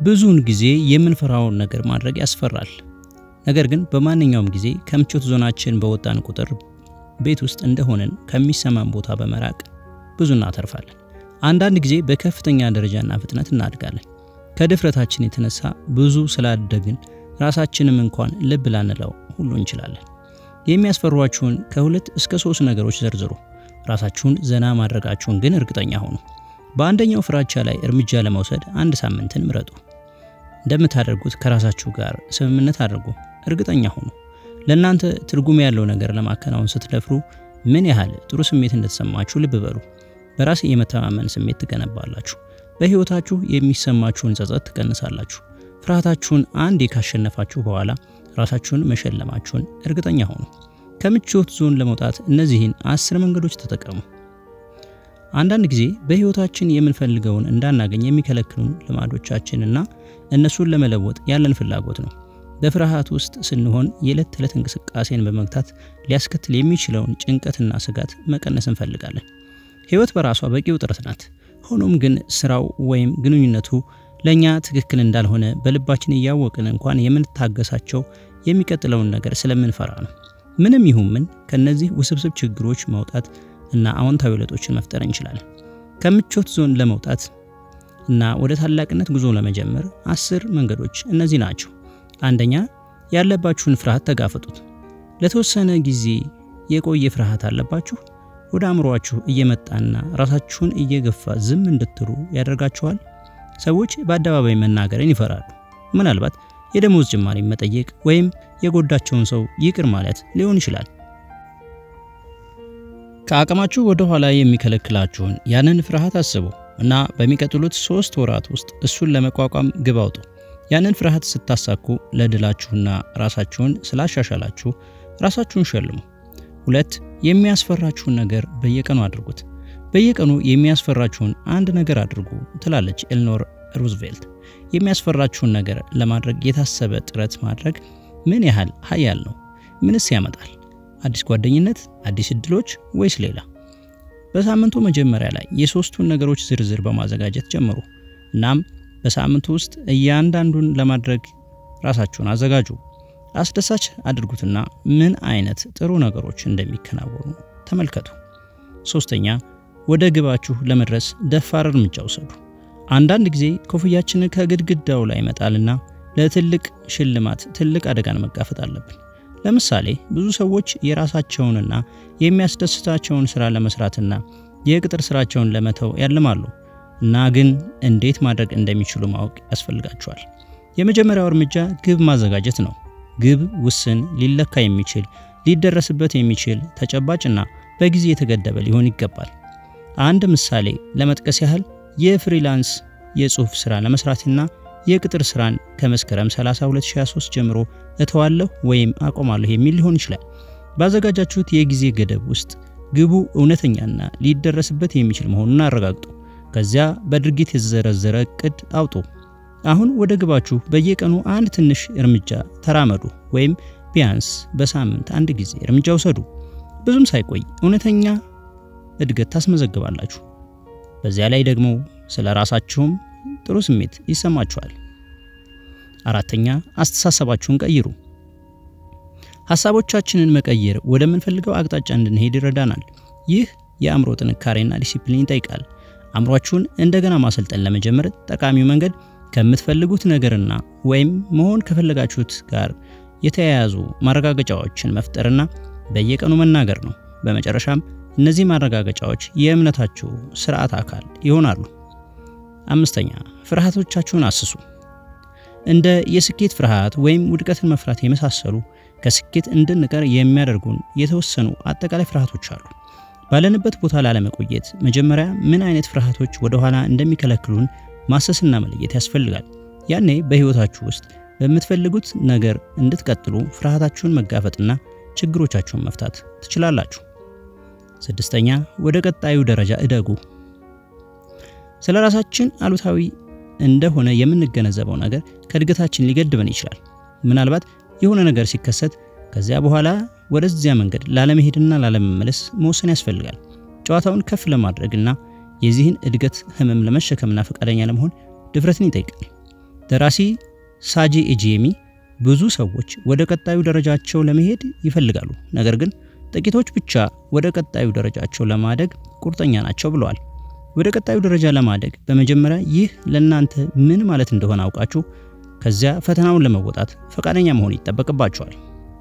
ብዙውን ጊዜ የምንፈራውን ነገር ማድረግ ያስፈራል። ነገር ግን በማንኛውም ጊዜ ከምቾት ዞናችን በወጣን ቁጥር ቤት ውስጥ እንደሆነን ከሚሰማን ቦታ በመራቅ ብዙ እናተርፋለን። አንዳንድ ጊዜ በከፍተኛ ደረጃና ፍጥነት እናድጋለን። ከድፍረታችን የተነሳ ብዙ ስላደግን ራሳችንም እንኳን ልብ ላንለው ሁሉ እንችላለን። የሚያስፈሯችሁን ከሁለት እስከ ሶስት ነገሮች ዘርዝሩ። ራሳችሁን ዘና ማድረጋችሁን ግን እርግጠኛ ሆኑ። በአንደኛው ፍራቻ ላይ እርምጃ ለመውሰድ አንድ ሳምንትን ምረጡ። እንደምታደርጉት ከራሳችሁ ጋር ስምምነት አድርጉ። እርግጠኛ ሆኑ። ለእናንተ ትርጉም ያለው ነገር ለማከናወን ስትደፍሩ ምን ያህል ጥሩ ስሜት እንደተሰማችሁ ልብ በሉ። በራስ የመተማመን ስሜት ትገነባላችሁ። በሕይወታችሁ የሚሰማችሁን ጸጸት ትቀንሳላችሁ። ፍርሃታችሁን አንዴ ካሸነፋችሁ በኋላ ራሳችሁን መሸለማችሁን እርግጠኛ ሆኑ። ከምቾት ዞን ለመውጣት እነዚህን አስር መንገዶች ተጠቀሙ። አንዳንድ ጊዜ በሕይወታችን የምንፈልገውን እንዳናገኝ የሚከለክሉን ልማዶቻችንና እነሱን ለመለወጥ ያለን ፍላጎት ነው። በፍርሃት ውስጥ ስንሆን የዕለት ተዕለት እንቅስቃሴን በመግታት ሊያስከትል የሚችለውን ጭንቀትና ስጋት መቀነስ እንፈልጋለን። ሕይወት በራሷ በቂ ውጥረት ናት። ሆኖም ግን ስራው ወይም ግንኙነቱ ለእኛ ትክክል እንዳልሆነ በልባችን እያወቅን እንኳን የምንታገሳቸው የሚቀጥለውን ነገር ስለምንፈራ ነው። ምንም ይሁን ምን ከነዚህ ውስብስብ ችግሮች መውጣት እና አዎንታዊ ለውጦችን መፍጠር እንችላለን። ከምቾት ዞን ለመውጣት እና ወደ ታላቅነት ጉዞ ለመጀመር አስር መንገዶች እነዚህ ናቸው። አንደኛ፣ ያለባችሁን ፍርሃት ተጋፈጡት። ለተወሰነ ጊዜ የቆየ ፍርሃት አለባችሁ? ወደ አእምሯችሁ እየመጣና ራሳችሁን እየገፋ ዝም እንድትሉ ያደርጋችኋል። ሰዎች በአደባባይ መናገርን ይፈራሉ። ምናልባት የደሞዝ ጭማሪ መጠየቅ ወይም የጎዳቸውን ሰው ይቅር ማለት ሊሆን ይችላል። ከአቅማችሁ ወደ ኋላ የሚከለክላችሁን ያንን ፍርሃት አስቡ እና በሚቀጥሉት ሶስት ወራት ውስጥ እሱን ለመቋቋም ግብ አውጡ። ያንን ፍርሃት ስታሳኩ ለድላችሁና ራሳችሁን ስላሻሻላችሁ ራሳችሁን ሸልሙ። ሁለት የሚያስፈራችሁን ነገር በየቀኑ አድርጉት። በየቀኑ የሚያስፈራችሁን አንድ ነገር አድርጉ ትላለች ኤልኖር ሩዝቬልት። የሚያስፈራችሁን ነገር ለማድረግ የታሰበ ጥረት ማድረግ ምን ያህል ኃያል ነው? ምንስ ያመጣል? አዲስ ጓደኝነት፣ አዲስ እድሎች ወይስ ሌላ? በሳምንቱ መጀመሪያ ላይ የሶስቱን ነገሮች ዝርዝር በማዘጋጀት ጀምሩ። እናም በሳምንቱ ውስጥ እያንዳንዱን ለማድረግ ራሳችሁን አዘጋጁ። አስደሳች አድርጉትና ምን አይነት ጥሩ ነገሮች እንደሚከናወኑ ተመልከቱ። ሶስተኛ ወደ ግባችሁ ለመድረስ ደፋር እርምጃ ውሰዱ። አንዳንድ ጊዜ ኮፍያችንን ከግድግዳው ላይ መጣልና ለትልቅ ሽልማት ትልቅ አደጋን መጋፈጥ አለብን። ለምሳሌ ብዙ ሰዎች የራሳቸውንና የሚያስደስታቸውን ስራ ለመስራትና የቅጥር ስራቸውን ለመተው ያልማሉ እና ግን እንዴት ማድረግ እንደሚችሉ ማወቅ ያስፈልጋቸዋል። የመጀመሪያው እርምጃ ግብ ማዘጋጀት ነው። ግብ ውስን፣ ሊለካ የሚችል ሊደረስበት የሚችል ተጨባጭና በጊዜ የተገደበ ሊሆን ይገባል። አንድ ምሳሌ ለመጥቀስ ያህል የፍሪላንስ የጽሑፍ ሥራ ለመስራትና የቅጥር ሥራን ከመስከረም 30 2023 ጀምሮ እተዋለሁ ወይም አቆማለሁ የሚል ሊሆን ይችላል። ባዘጋጃችሁት የጊዜ ገደብ ውስጥ ግቡ እውነተኛና ሊደረስበት የሚችል መሆኑን አረጋግጡ። ከዚያ በድርጊት የተዘረዘረ እቅድ አውጡ። አሁን ወደ ግባችሁ በየቀኑ አንድ ትንሽ እርምጃ ተራመዱ፣ ወይም ቢያንስ በሳምንት አንድ ጊዜ እርምጃ ውሰዱ። ብዙም ሳይቆይ እውነተኛ እድገት ታስመዘግባላችሁ። በዚያ ላይ ደግሞ ስለ ራሳችሁም ጥሩ ስሜት ይሰማችኋል። አራተኛ አስተሳሰባችሁን ቀይሩ። ሀሳቦቻችንን መቀየር ወደምንፈልገው አቅጣጫ እንድንሄድ ይረዳናል። ይህ የአእምሮ ጥንካሬና ዲሲፕሊን ይጠይቃል። አእምሯችሁን እንደገና ማሰልጠን ለመጀመር ጠቃሚው መንገድ ከምትፈልጉት ነገርና ወይም መሆን ከፈለጋችሁት ጋር የተያያዙ ማረጋገጫዎችን መፍጠርና በየቀኑ መናገር ነው። በመጨረሻም እነዚህ ማረጋገጫዎች የእምነታችሁ ስርዓት አካል ይሆናሉ። አምስተኛ ፍርሃቶቻችሁን አስሱ። እንደ የስኬት ፍርሃት ወይም ውድቀትን መፍራት የመሳሰሉ ከስኬት እንድንቀር የሚያደርጉን የተወሰኑ አጠቃላይ ፍርሃቶች አሉ። ባለንበት ቦታ ላለመቆየት መጀመሪያ ምን አይነት ፍርሃቶች ወደ ኋላ እንደሚከለክሉን ማሰስና መለየት ያስፈልጋል። ያኔ በሕይወታችሁ ውስጥ በምትፈልጉት ነገር እንድትቀጥሉ ፍርሃታችሁን መጋፈጥና ችግሮቻችሁን መፍታት ትችላላችሁ። ስድስተኛ ወደ ቀጣዩ ደረጃ እደጉ። ስለ ራሳችን አሉታዊ እንደሆነ የምንገነዘበው ነገር ከእድገታችን ሊገድበን ይችላል። ምናልባት የሆነ ነገር ሲከሰት ከዚያ በኋላ ወደዚያ መንገድ ላለመሄድና ላለመመለስ መወሰን ያስፈልጋል። ጨዋታውን ከፍ ለማድረግና የዚህን እድገት ህመም ለመሸከምና ፈቃደኛ ለመሆን ድፍረትን ይጠይቃል። ደራሲ ሳጂ ኢጂየሚ ብዙ ሰዎች ወደ ቀጣዩ ደረጃቸው ለመሄድ ይፈልጋሉ፣ ነገር ግን ጥቂቶች ብቻ ወደ ቀጣዩ ደረጃቸው ለማደግ ቁርጠኛ ናቸው ብለዋል። ወደ ቀጣዩ ደረጃ ለማደግ በመጀመሪያ ይህ ለእናንተ ምን ማለት እንደሆነ አውቃችሁ ከዚያ ፈተናውን ለመወጣት ፈቃደኛ መሆን ይጠበቅባቸዋል።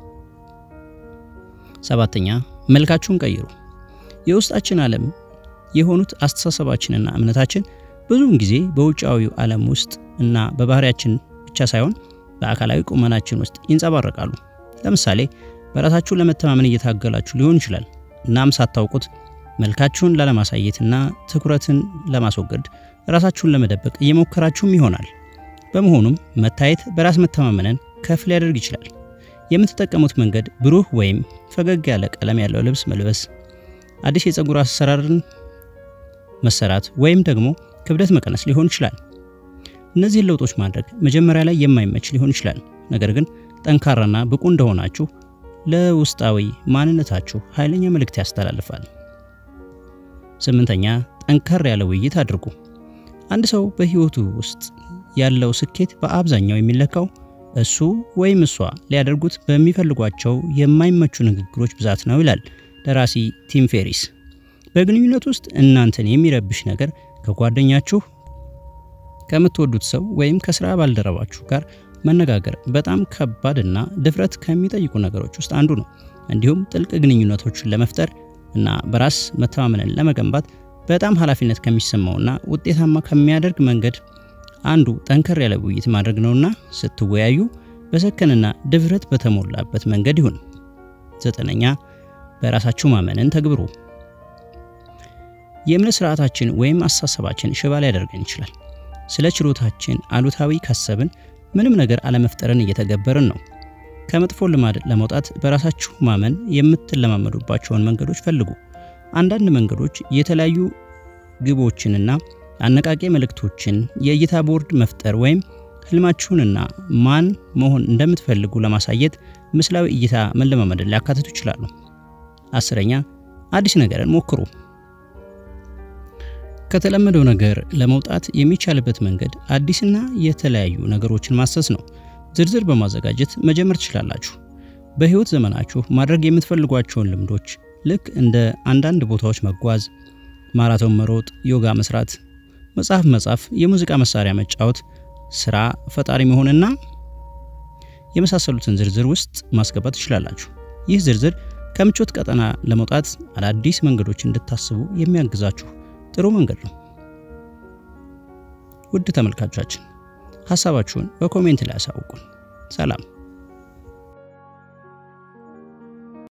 ሰባተኛ መልካችሁን ቀይሩ። የውስጣችን ዓለም የሆኑት አስተሳሰባችንና እምነታችን ብዙውን ጊዜ በውጫዊው ዓለም ውስጥ እና በባህሪያችን ብቻ ሳይሆን በአካላዊ ቁመናችን ውስጥ ይንጸባረቃሉ። ለምሳሌ በራሳችሁ ለመተማመን እየታገላችሁ ሊሆን ይችላል። እናም ሳታውቁት መልካችሁን ላለማሳየትና ትኩረትን ለማስወገድ ራሳችሁን ለመደበቅ እየሞከራችሁም ይሆናል። በመሆኑም መታየት በራስ መተማመንን ከፍ ሊያደርግ ይችላል። የምትጠቀሙት መንገድ ብሩህ ወይም ፈገግ ያለ ቀለም ያለው ልብስ መልበስ፣ አዲስ የፀጉር አሰራርን መሰራት ወይም ደግሞ ክብደት መቀነስ ሊሆን ይችላል። እነዚህን ለውጦች ማድረግ መጀመሪያ ላይ የማይመች ሊሆን ይችላል። ነገር ግን ጠንካራና ብቁ እንደሆናችሁ ለውስጣዊ ማንነታችሁ ኃይለኛ መልእክት ያስተላልፋል። ስምንተኛ ጠንከር ያለ ውይይት አድርጉ። አንድ ሰው በሕይወቱ ውስጥ ያለው ስኬት በአብዛኛው የሚለካው እሱ ወይም እሷ ሊያደርጉት በሚፈልጓቸው የማይመቹ ንግግሮች ብዛት ነው ይላል ደራሲ ቲም ፌሪስ። በግንኙነት ውስጥ እናንተን የሚረብሽ ነገር ከጓደኛችሁ፣ ከምትወዱት ሰው ወይም ከስራ ባልደረባችሁ ጋር መነጋገር በጣም ከባድና ድፍረት ከሚጠይቁ ነገሮች ውስጥ አንዱ ነው። እንዲሁም ጥልቅ ግንኙነቶችን ለመፍጠር እና በራስ መተማመንን ለመገንባት በጣም ኃላፊነት ከሚሰማውና ውጤታማ ከሚያደርግ መንገድ አንዱ ጠንከር ያለ ውይይት ማድረግ ነውና ስትወያዩ በሰከንና ድፍረት በተሞላበት መንገድ ይሁን። ዘጠነኛ በራሳችሁ ማመንን ተግብሩ። የእምነት ስርዓታችን ወይም አስተሳሰባችን ሽባ ሊያደርገን ይችላል። ስለ ችሎታችን አሉታዊ ካሰብን ምንም ነገር አለመፍጠርን እየተገበርን ነው። ከመጥፎ ልማድ ለመውጣት በራሳችሁ ማመን የምትለማመዱባቸውን መንገዶች ፈልጉ። አንዳንድ መንገዶች የተለያዩ ግቦችንና አነቃቂ መልእክቶችን፣ የእይታ ቦርድ መፍጠር ወይም ህልማችሁንና ማን መሆን እንደምትፈልጉ ለማሳየት ምስላዊ እይታ መለማመድን ሊያካትቱ ይችላሉ። አስረኛ አዲስ ነገርን ሞክሩ። ከተለመደው ነገር ለመውጣት የሚቻልበት መንገድ አዲስና የተለያዩ ነገሮችን ማሰስ ነው። ዝርዝር በማዘጋጀት መጀመር ትችላላችሁ። በህይወት ዘመናችሁ ማድረግ የምትፈልጓቸውን ልምዶች ልክ እንደ አንዳንድ ቦታዎች መጓዝ፣ ማራቶን መሮጥ፣ ዮጋ መስራት፣ መጽሐፍ መጻፍ፣ የሙዚቃ መሳሪያ መጫወት፣ ስራ ፈጣሪ መሆንና የመሳሰሉትን ዝርዝር ውስጥ ማስገባት ትችላላችሁ። ይህ ዝርዝር ከምቾት ቀጠና ለመውጣት አዳዲስ መንገዶች እንድታስቡ የሚያግዛችሁ ጥሩ መንገድ ነው። ውድ ተመልካቾቻችን ሀሳባችሁን በኮሜንት ላይ ያሳውቁን። ሰላም።